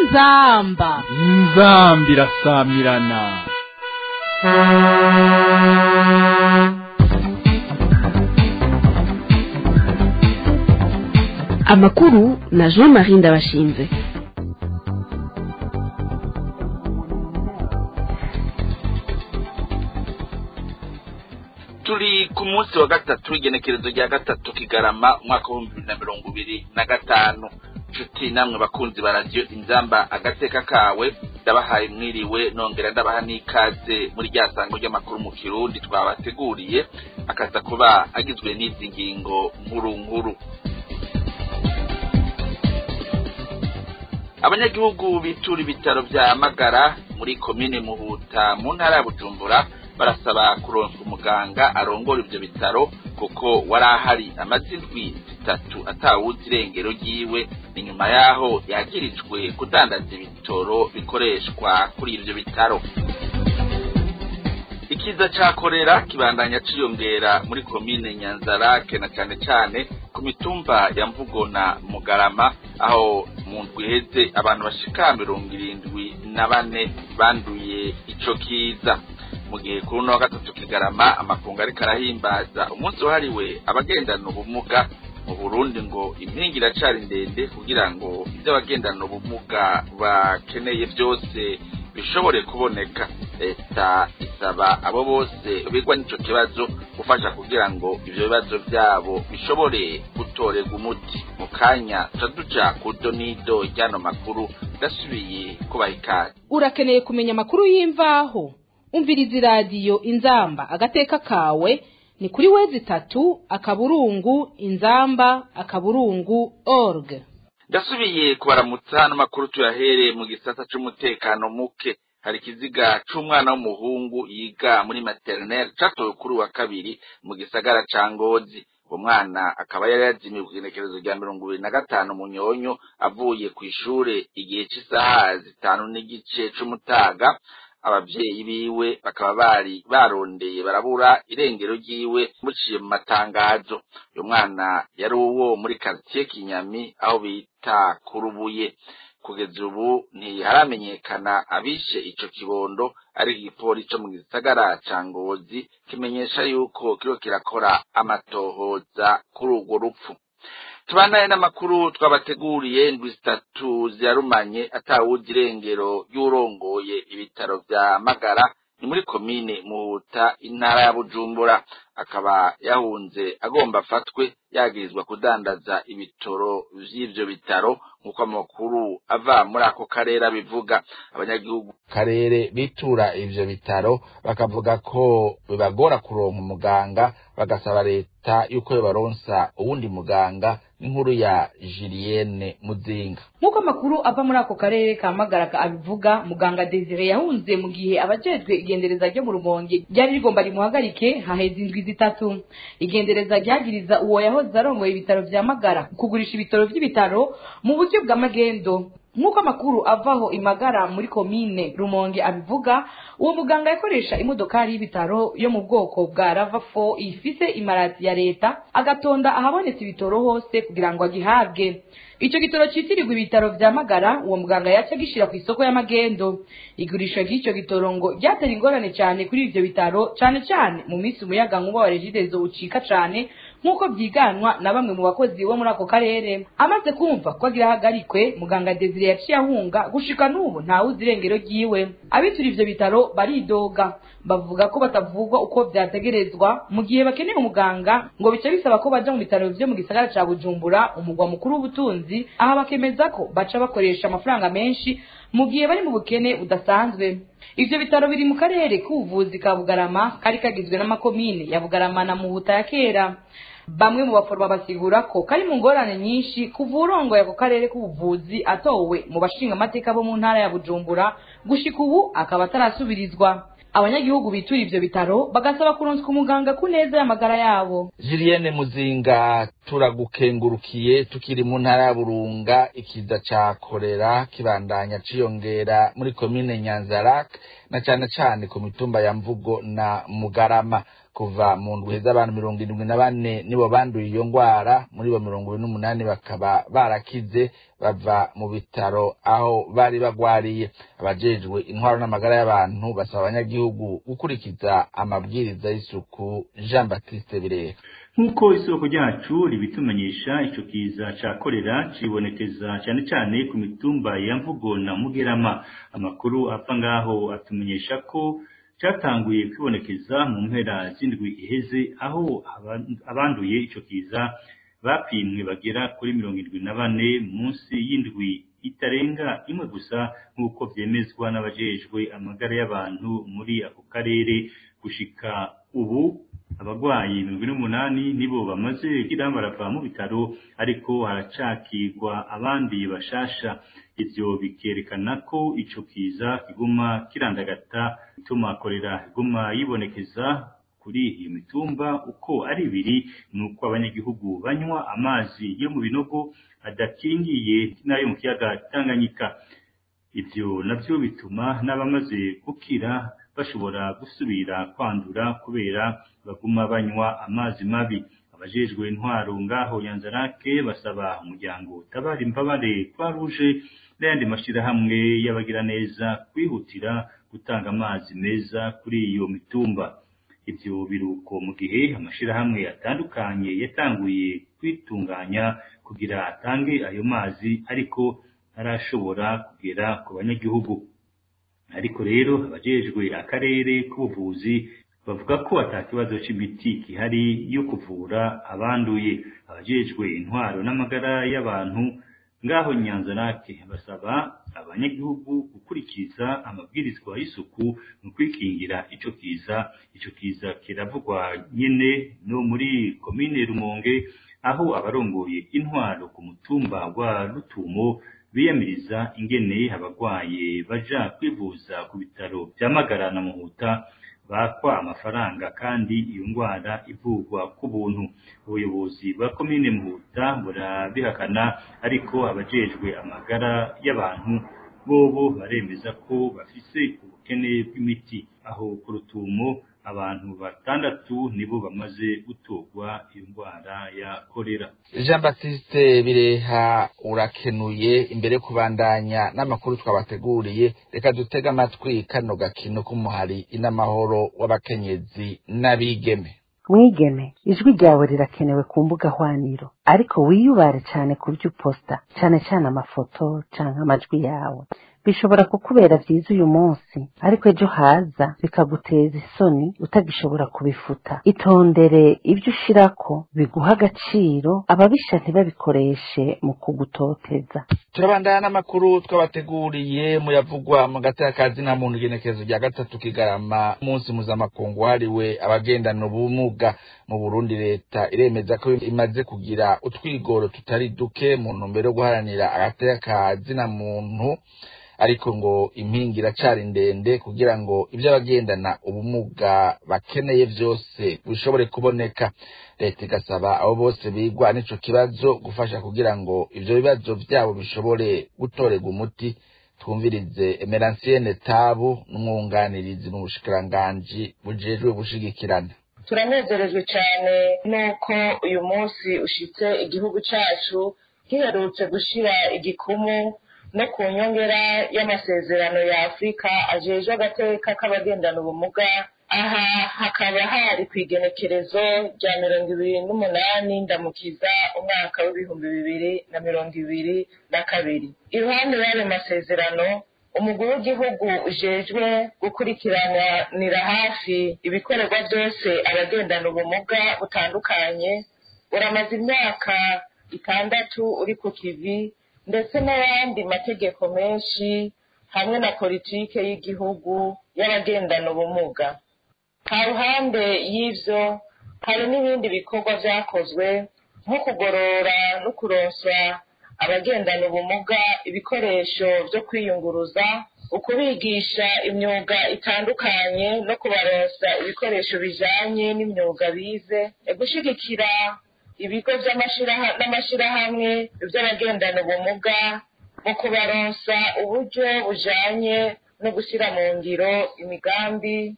inzamba inzambi irasamirana amakuru na jean marie ndabashinze turi ku munsi wa gatatu w'igenekerezo rya gatatu kigarama umwaka w'ibihumbi bibiri na mirongo ibiri na gatanu nshuti namwe bakunzi ba radiyo inzamba agateka kawe ndabahaye mwiriwe nongera ndabaha n'ikaze muri rya sango ry'amakuru mu kirundi twabateguriye akaza kuba agizwe n'izi ngingo nkuru nkuru abanyagihugu bitura ibitaro vya magara muri komine muhuta mu ntara ya bujumbura barasaba kuronswa umuganga arongora ivyo bitaro kuko wari ahari amaze indwi zitatu atawuzi irengero ryiwe ni nyuma yaho yagirijwe kudandaza ibitoro bikoreshwa kuri ivyo bitaro ikiza ca korera kibandanya ciyongera muri komine nyanzarake na cane cane ku mitumba ya mvugo na mugarama aho mu ndwi iheze abantu bashika mirongo irindwi na bane banduye ico kiza mu gihe kuri uno wa gatatu kigarama amakungu ariko arahimbaza umunsi wahariwe abagendana ubumuga mu burundi ngo impinga iracari ndende kugira ngo ivyo abagendana ubumuga bakeneye vyose bishobore kuboneka leta isaba abo bose bigwa n'ico kibazo gufasha kugira ngo ivyo bibazo vyabo bishobore gutorerwa umuti mu kanya tuca duca ku donido ry'ano makuru ndasubiye kubaha ikaze urakeneye kumenya amakuru y'imvaho umviriza iradiyo inzamba agateka kawe ni kuri wezi itatu akaburungu inzamba akaburungu org ndasubiye kubaramutsa n'amakuru tuyahereye mu gisata c'umutekano muke hari ikiziga c'umwana w'umuhungu yiga muri materinere catowe kuri wa kabiri mu gisagara ca ngozi uwo mwana akaba yari yazimiye ku igenekerezo rya mirongo ibiri na gatanu mu nyonyo avuye kw'ishure igihe c'isaha zitanu n'igice c'umutaga abavyeyi biwe bakaba bari barondeye barabura irengero ryiwe muciye mu matangazo uyu mwana yari uwo muri karitiye kinyami aho bita kurubuye kugeza ubu ntiharamenyekana abishe ico kibondo ari igipolisi co mu gisagara ca ngozi kimenyesha yuko kiriko kirakora amatohoza kuri urwo rupfu tubanaye n'amakuru twabateguriye indwi zitatu zirarumanye atawuzi irengero ry'urongoye ibitaro vya magara ni muri komine muhuta intara ya bujumbura akaba yahunze agomba afatwe yagirizwa kudandaza ibitoro vy'ivyo bitaro nk'uko amakuru ava muri ako karere abivuga abanyagihugu karere bitura ivyo bitaro bakavuga ko bibagora kuronka umuganga bagasaba leta yuko yobaronsa uwundi muganga n'inkuru ya Julienne Muzinga nk'uko amakuru ava muri ako karere ka Magaraka abivuga muganga Desire yahunze mu gihe abajejwe igendereza ryo mu Rumonge ryari rigomba rimuhagarike haheze indwi zitatu igendereza ryagiriza uwo yahoze arongoye ibitaro vya Magara kugurisha ibitaro vy'ibitaro mu buryo bwa magendo nk'uko amakuru avaho imagara muri komine rumonge abivuga uwo muganga yakoresha imodokari y'ibitaro yo mu bwoko bwa rava fo ifise imarati ya leta agatonda ahabonetse ibitoro hose kugira ngo agihabwe ico gitoro citirirwa ibitaro vya magara uwo muganga yaca agishira ku isoko y'amagendo igurisha ry'ico gitoro ngo ryatera ingorane cane kuri ivyo bitaro cane cane mu minsi umuyaga nkuba wa regidezo ucika cane nk'uko vyiganwa na bamwe mu bakozi bo muri ako karere amaze kumva ko agira ahagarikwe muganga desire yaciye ahunga gushika n'ubu ntawuzi irengero ryiwe abitura ivyo bitaro baridoga bavuga ko batavugwa uko vyategerezwa mu gihe bakeneye umuganga ngo bica bisaba ko baja mu bitaro vyo mu gisagara ca bujumbura umugwa mukuru w'ubutunzi aha bakemeza ko baca bakoresha amafaranga menshi mu gihe bari mu bukene budasanzwe ivyo bitaro biri mu karere k'ubuvuzi ka bugarama kari kagizwe n'amakomine ya bugarama na muhuta ya kera bamwe mu baforoma basigura ko kari mu ngorane nyinshi kuva urongoye ako karere k'ubuvuzi atowe mu bashinga amateka bo mu ntara ya bujumbura gushika ubu akaba atarasubirizwa abanyagihugu bitura ivyo bitaro bagasaba kuronswa umuganga ku neza y'amagara yabo Julienne Muzinga turagukengurukiye tukiri mu ntara ya Burunga ikiza ca korera kibandanya ciyongera muri komine Nyanzarak na cane cane ku mitumba ya Mvugo na Mugarama kuva mu ndwi z'abantu mirongo irindwi na bane nibo banduye iyo ngwara muri bo mirongo ine n'umunani bakaba barakize bava mu bitaro aho bari bagwariye abajejwe intwaro n'amagara y'abantu basaba abanyagihugu gukurikiza amabwiriza y'isuku jean baptiste bireha nk'uko isoko ryacu ribitumenyesha ico kiza ca korera cibonekeza cane cane ku mitumba ya mvugo na mugerama amakuru apfa ngaho atumenyesha ko cyatanguye kwibonekeza mu mpera z'indwi iheze aho abanduye ico kiza bapimwe bagera kuri mirongo irindwi na bane munsi y'indwi itarenga imwe gusa nk'uko vyemezwa n'abajejwe amagara y'abantu muri ako karere gushika ubu abagwayi mirongo ine n'umunani nibo bamaze kugira barava mu bitaro ariko haracakirwa abandi bashasha ivyo bikerekana ko ico kiza kiguma kirandagata bituma korera iguma yibonekeza kuri iyo mitumba uko ari ibiri ni uko abanyagihugu banywa amazi yo mu binogo adakingiye n'ayo mu kiyaga Tanganyika ivyo navyo bituma n'abamaze gukira bashobora gusubira kwandura kubera baguma banywa amazi mabi abajejwe intwaro ngaho Nyanzarake basaba umuryango utabara imbabare kwa ruje n'ayandi mashirahamwe y'abagira neza kwihutira gutanga amazi meza kuri iyo mitumba ivyo biruko mu gihe amashirahamwe atandukanye yatanguye kwitunganya kugira atange ayo mazi ariko ntarashobora kugera ku banyagihugu ariko rero abajejwe akarere k'ubuvuzi bavuga ko ata kibazo c'imiti gihari yo kuvura abanduye abajejwe intwaro n'amagara y'abantu ngaho nyanzarake basaba abanyagihugu gukurikiza amabwirizwa y'isuku mu kwikingira ico kiza ico kiza kiravugwa nyene no muri komine rumonge aho abarongoye intwaro ku mutumba wa rutumo biyamiriza ingene abagwaye baja kwivuza ku bitaro vya magara na muhuta bakwa amafaranga kandi iyo ngwara ivurwa ku buntu ubuyobozi bwa komine muhuta burabihakana ariko abajejwe amagara y'abantu bobo baremeza ko bafise ubukene bw'imiti aho ku rutumo abantu batandatu nibo bamaze gutorwa iyo ndwara ya korera jean baptiste bireha urakenuye imbere yo kubandanya n'amakuru twabateguriye reka dutege amatwi kano gakino k'umuhari inamahoro w'abakenyezi n'abigeme mwigeme ijwi ryawe rirakenewe ku mbuga hwaniro ariko wiyubare cyane ku byo uposta cyane cyane amafoto cyangwa amajwi yawe bishobora kukubera byiza uyu munsi ariko ejo haza bikaguteza isoni utagishobora kubifuta itondere ibyo ushirako biguha agaciro ababisha ntibabikoreshe mu kugutoteza turabandana n'amakuru twabateguriye muyavugwa mu gatakazi na muntu igenekerezo rya gatatu kigarama umunsi mpuzamakungu wahariwe abagendana ubumuga mu burundi leta iremeza ko imaze kugira utwigoro tutari duke mu ntumbero yo guharanira agatakazi na muntu ariko ngo impinga iracari ndende kugira ngo ibyo abagendana ubumuga bakeneye byose bishobore kuboneka leta igasaba abo bose bigwa n'ico kibazo gufasha kugira ngo ivyo bibazo vyabo bishobore gutorerwa umuti twumvirize emeransiene tabu n'umwunganirizi mu bushikiranganji bujejwe gushigikirana turanezerejwe cyane n'uko uyu munsi ushitse igihugu cacu giherutse gushira igikumu no ku nyongera y'amasezerano ya afurika ajejwe agateka k'abagendana ubumuga aha hakaba hari ku igenekerezo rya mirongo ibiri n'umunani ndamukiza umwaka w'ibihumbi bibiri na mirongo ibiri na kabiri iruhande y'ayo masezerano umugwi w'igihugu ujejwe gukurikiranira hafi ibikorerwa byose abagendana ubumuga butandukanye uramaze imyaka itandatu uri ku kivi ndetse n'ayandi mategeko menshi hamwe na politike y'igihugu y'abagendana ubumuga ha ruhande y'ivyo hari n'ibindi bikorwa vyakozwe nko kugorora no kuronswa abagendana ubumuga ibikoresho vyo kwiyunguruza ukubigisha imyuga itandukanye no kubaronsa ibikoresho bijanye n'imyuga bize gushigikira ibigo n'amashirahamwe vy'abagendana ubumuga mu kubaronsa uburyo bujanye no gushyira mu ngiro imigambi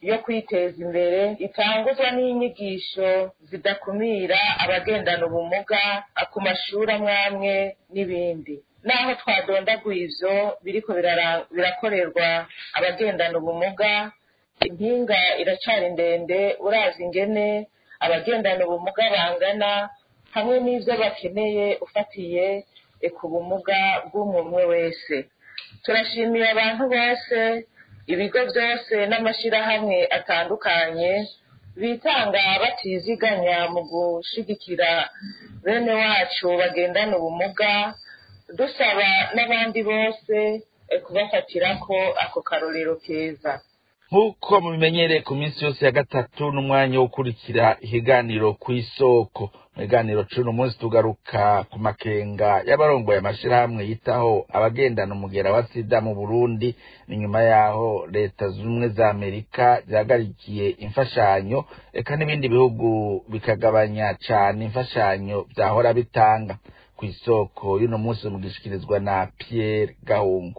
yo kwiteza imbere itanguzwa n'inyigisho zidakumira abagendana ubumuga ku mashuri amwe amwe n'ibindi naho twadondaguye ivyo biriko birara- birakorerwa abagendana ubumuga impinga iracari ndende urazi ingene abagendana ubumuga bangana hamwe n'ivyo bakeneye ufatiye eh, ku bumuga bw'umwe umwe wese turashimiye abantu bose ibigo byose n'amashyirahamwe atandukanye bitanga batiziganya mu gushigikira bene wacu bagendana ubumuga dusaba n'abandi bose eh, kubafatirako ako karorero keza nk'uko mubimenyereye ku minsi yose ya gatatu n'umwanya wo gukurikira ikiganiro ku isoko mu biganiro c'uno munsi tugaruka ku makenga y'abarongoye amashirahamwe yitaho abagendana umugera wa sida mu burundi ni nyuma yaho leta z'ubumwe za amerika zihagarikiye imfashanyo eka n'ibindi bihugu bikagabanya cane imfashanyo vyahora bitanga ku isoko y'uno munsi mugishikirizwa na pierre gahungu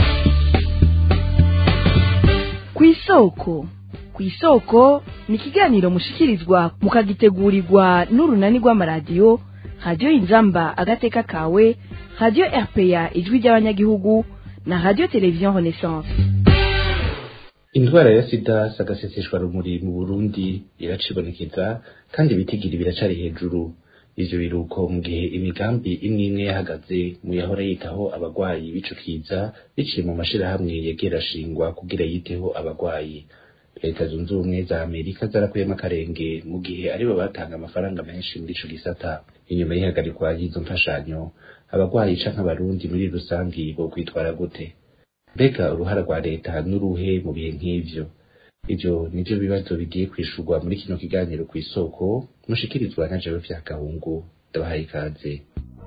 kw'isoko kw'isoko ni ikiganiro mushikirizwa mukagitegurirwa n'urunani rw'amaradiyo radiyo inzamba agateka kawe radiyo rpa ijwi ry'abanyagihugu na radiyo televiziyo renaissance indwara ya sida sagaseseshwa rumuri mu burundi iracibonekeza kandi ibitigiri biracari hejuru ivyo biruko mu gihe imigambi imwe imwe yahagaze mu yahora yitaho abagwayi b'ico kiza biciye mu mashirahamwe yegera shingwa kugira yiteho abagwayi leta zunze ubumwe za amerika zarakuyemo akarenge mu gihe aribo batanga amafaranga menshi muri ico gisata inyuma y'ihagarikwa y'izo mfashanyo abagwayi canke abarundi muri rusangi bo kwitwara gute mbega uruhara rwa leta n'uruhe mu bihe nk'ivyo ivyo nivyo bibazo bigiye kwishurwa muri kino kiganiro ku isoko mushikirizwa na jewe vya gahungu ndabahaye ikaze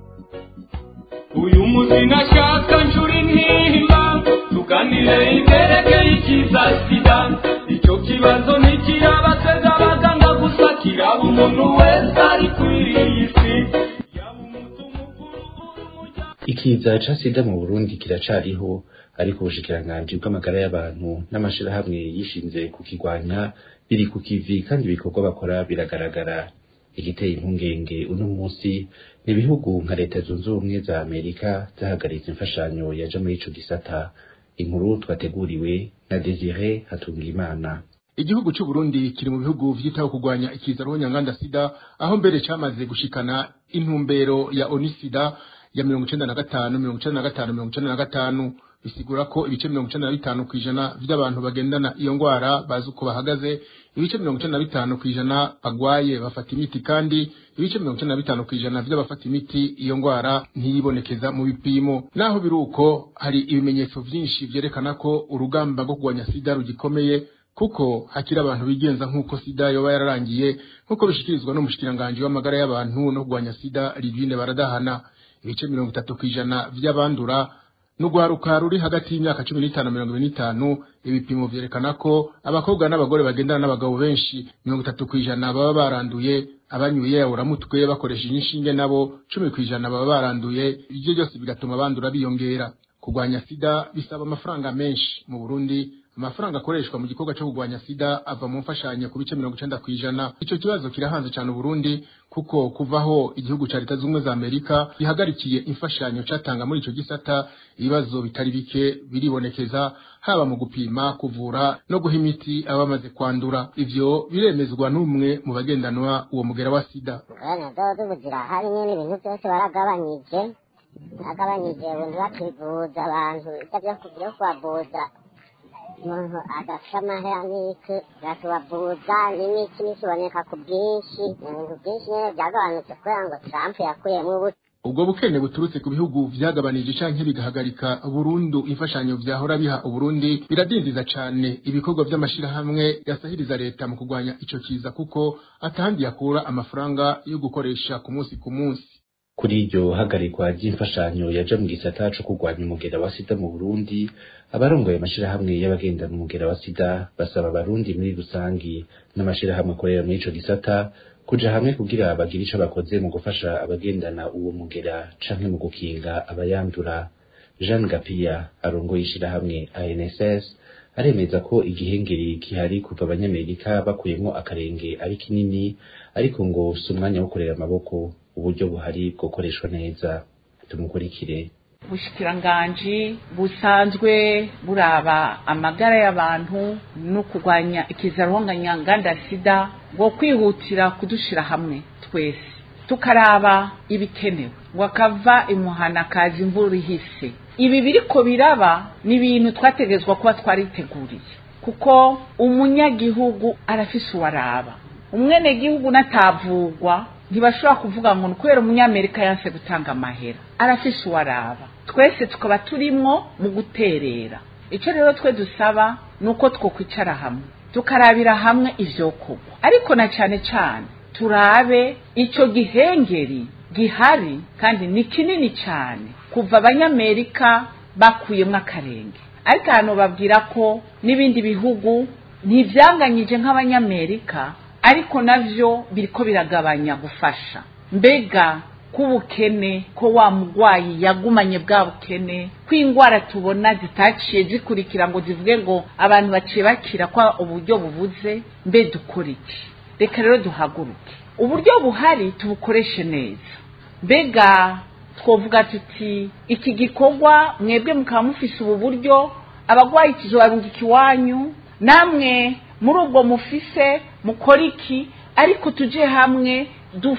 uyu munsi nashaka nshuri ntimba tuganire ibyerekeye ikiza sida icyo kibazo ntikirabateza abaganga gusa kiraba umuntu wese ari kuri iyi si yaba umutu mukuru umuryango ikiza ca sida mu burundi kiracariho ariko ubushikiranganji bw'amagara y'abantu n'amashirahamwe yishinze kukigwanya biri ku kivi kandi ibikorwa bakora biragaragara igiteye impungenge uno munsi ni ibihugu nka leta zunze ubumwe za amerika zahagaritse imfashanyo yaja muri ico gisata inkuru twateguriwe na desire hatungimana igihugu cy'u Burundi kiri mu bihugu vyitaho kurwanya ikiza nyanganda sida aho mbere cyamaze gushikana intumbero ya onisida ya mirongo icenda na gatanu mirongo icenda na gatanu mirongo icenda na gatanu bisigura ko ibice mirongo icenda na bitanu kw'ijana vy'abantu bagendana iyo ngwara bazi uko bahagaze ibice mirongo icenda na bitanu kw'ijana bagwaye bafata imiti kandi ibice mirongo icenda na bitanu kw'ijana vy'abafata imiti iyo ngwara ntiyibonekeza mu bipimo naho biri uko hari ibimenyetso vyinshi vyerekana ko urugamba rwo kurwanya sida rugikomeye kuko hakiri abantu bigenza nk'uko sida yoba yararangiye nk'uko bishikirizwa n'umushikiranganji w'amagara y'abantu no kurwanya sida Livine Baradahana ibice mirongo itatu kw'ijana vy'abandura n'urwaruka ruri hagati y'imyaka cumi n'itanu mirongo ibiri n'itanu ibipimo vyerekana ko abakobwa n'abagore bagendana n'abagabo benshi mirongo itatu kw'ijana baba baranduye abanyuye uramutwe bakoresheje inshinge nabo cumi kw'ijana baba baranduye ivyo byose bigatuma bandura biyongera kurwanya sida bisaba amafaranga menshi mu Burundi amafaranga akoreshwa mu gikorwa cyo kurwanya sida ava mu mfashanyo ku bice mirongo icenda kw'ijana ico kibazo kirahanze cane Burundi kuko kuvaho igihugu ca leta z'ubumwe za Amerika gihagarikiye imfashanyo catanga muri ico gisata ibibazo bitari bike biribonekeza haba mu gupima kuvura no guha imiti abamaze kwandura ivyo biremezwa n'umwe mu bagendanwa uwo mugera wa sida bene dodo buzira hari nyine ibintu byose baragabanyije baragabanyije ubundi bakivuza abantu ibyo byo kubavuza umuntu agafite amahera n'iki gatubavuza n'imiti n'ikiboneka ku bwinshi ibintu byinshi nyine byagabanutse kubera ngo trump yakuyemo ubuto ubwo bukene buturutse ku bihugu vyagabanije canke bigahagarika burundu imfashanyo vyahora biha uburundi biradindiza cane ibikorwa vy'amashirahamwe yasahiriza leta mu kurwanya ico kiza kuko atahandi yakura amafaranga yo gukoresha ku munsi ku munsi kuri iryo hagarikwa ry'imfashanyo yaja mu gisata co kurwanya umugera wa sida mu burundi abarongoye amashirahamwe y'abagendana umugera wa sida basaba abarundi muri rusangi n'amashirahamwe akorera muri ico gisata kuja hamwe kugira bagire ico bakoze mu gufasha abagendana uwo mugera canke mu gukinga abayandura jean gapiya arongoye ishirahamwe anss aremeza ko igihengeri gihari kuva abanyamerika bakuyemo akarenge ari kinini ariko ngo si umwanya wo kurera amaboko uburyo buhari bwokoreshwa neza tumukurikire ubushikiranganji busanzwe buraba amagara y'abantu no kurwanya ikizaruhonganya nganda sida ngo kwihutira kudushira hamwe twese tukaraba ibikenewe ngo akava imuhana kaza imvura ihise ibi biriko biraba ni ibintu twategezwa kuba twariteguriye kuko umunyagihugu arafise uwaraba umwenegihugu natavugwa ntibashobora kuvuga ngo ni kubera umunyamerika yanse gutanga amahera arafise uwaraba twese tukaba turimwo mu guterera icyo rero twe dusaba ni uko twokwicara hamwe tukarabira hamwe ivyokorwa ariko na cane cane turabe ico gihengeri gihari kandi ni kinini cyane kuva abanyamerika bakuyemo akarenge ariko hano babwira ko n'ibindi bihugu ntibyanganyije nk'abanyamerika ariko navyo biriko biragabanya gufasha mbega k'ubukene ko wa mugwayi yagumanye bwa bukene ko indwara tubona zitaciye zikurikira ngo zivuge ngo abantu baciye bakira ko uburyo bubuze mbe dukora iki reka rero duhaguruke uburyo buhari tubukoreshe neza mbega twovuga tuti iki gikorwa mwebwe mukaba mufise ubu buryo abagwayi tuzobarungika iwanyu namwe muri ubwo mufise mukora iki ariko tuje hamwe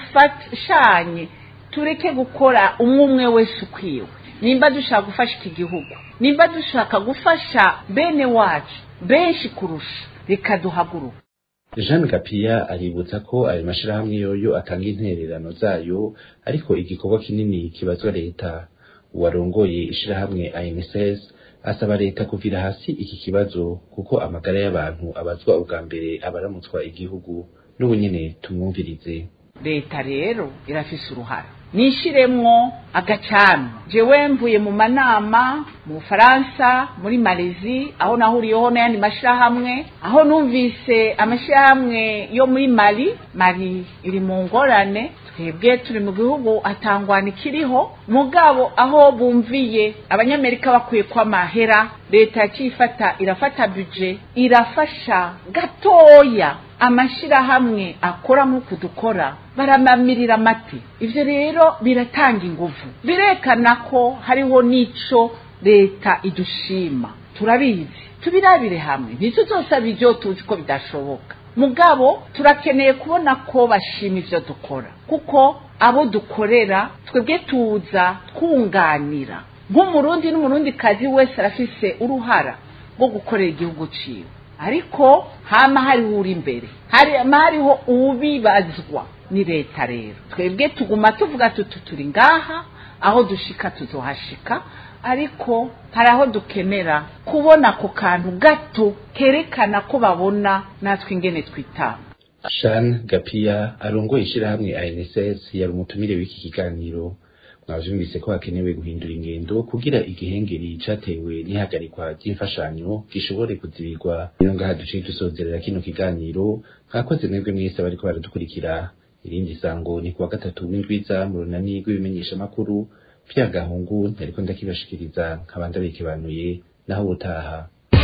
dufashanye tureke gukora umwe umwe wese ukwiwe nimba dushaka gufasha iki gihugu nimba dushaka gufasha bene wacu benshi kurusha reka duhaguruke jean gapiya aributsa ko ayo mashirahamwe yoyo atanga intererano zayo ariko igikorwa kinini kibazwa leta uwarongoye ishirahamwe ANSS asaba leta kuvira hasi iki kibazo kuko amagara y'abantu abazwa ubwa mbere abaramutswa igihugu n'ubu nyene tumwumvirize leta rero irafise uruhara nishiremwo agacano jewe mvuye mu manama mu bufaransa muri malezi aho nahuriyeho n'ayandi mashirahamwe aho numvise amashirahamwe yo muri mali mali iri mu ngorane twebwe turi mu gihugu atangwana ikiriho mugabo aho bumviye abanyamerika bakwiye ko amahera leta yakifata irafata buje irafasha gatoya amashirahamwe akora nk'uku dukora baramamirira amati ivyo rero biratanga inguvu birekana ko hariho n'ico leta idushima turabizi tubirabire hamwe ntituzosaba ivyo tuzi ko bidashoboka mugabo turakeneye kubona ko bashima ivyo dukora kuko abo dukorera twebwe tuza twunganira nk'umurundi n'umurundi kazi wese arafise uruhara rwo gukorera igihugu ciwe ariko hama hariho uri imbere hama hariho uwubibazwa ni leta rero twebwe tuguma tuvuga tuti turi ngaha aho dushika tuzohashika ariko hari aho dukenera kubona ako kantu gato kerekana ko babona natwe ingene twitanga shan gapiya arongoye ishirahamwe ANSS yari umutumire w'iki kiganiro mwavyumvise ko hakenewe guhindura ingendo kugira igihengeri catewe n'ihagarikwa ry'imfashanyo gishobore kuzibirwa rero ngaha duciye dusozerera kino kiganiro mwakoze mwebwe mwese bariko baradukurikira irindi sango ni kuwa gatatu w'indwiza mu runani rw'ibimenyeshamakuru vya gahungu ntariko ndakibashikiriza nkaba ndabikibanuye naho ubutaha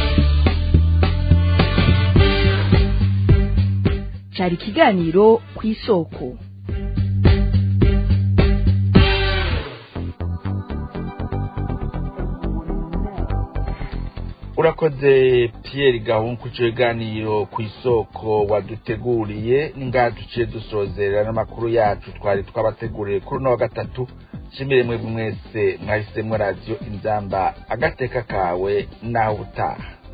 cari ikiganiro ku isoko urakoze Pierre gahungu ku kiganiro ku isoko waduteguriye n'ingaha duciye dusozerera n'amakuru yacu twari twabateguriye kuri uno wa gatatu nshimire mwebwe mwese mwahisemo radiyo inzamba agateka kawe nawe utaha